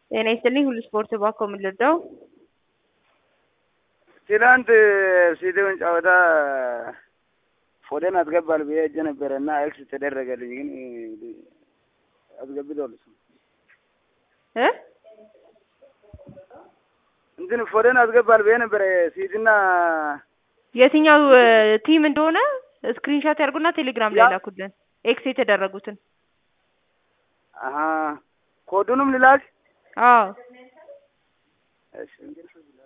ጤና ይስጥልኝ ሁሉ ስፖርት ባኮ ምን ልርዳው? ትናንት ሲቲውን ጨዋታ ፎደን አስገባል ብዬ ሄጄ ነበረ እና ኤክስ ተደረገልኝ፣ ግን አስገብቷል እሱ እ እንትን ፎደን አስገባል ብዬ ነበረ ሲቲና የትኛው ቲም እንደሆነ ስክሪንሾት ያርጉና ቴሌግራም ላይ ያ- ላኩልን። ኤክስ የተደረጉትን። አሀ ኮዱንም ልላክ አዎ እሺ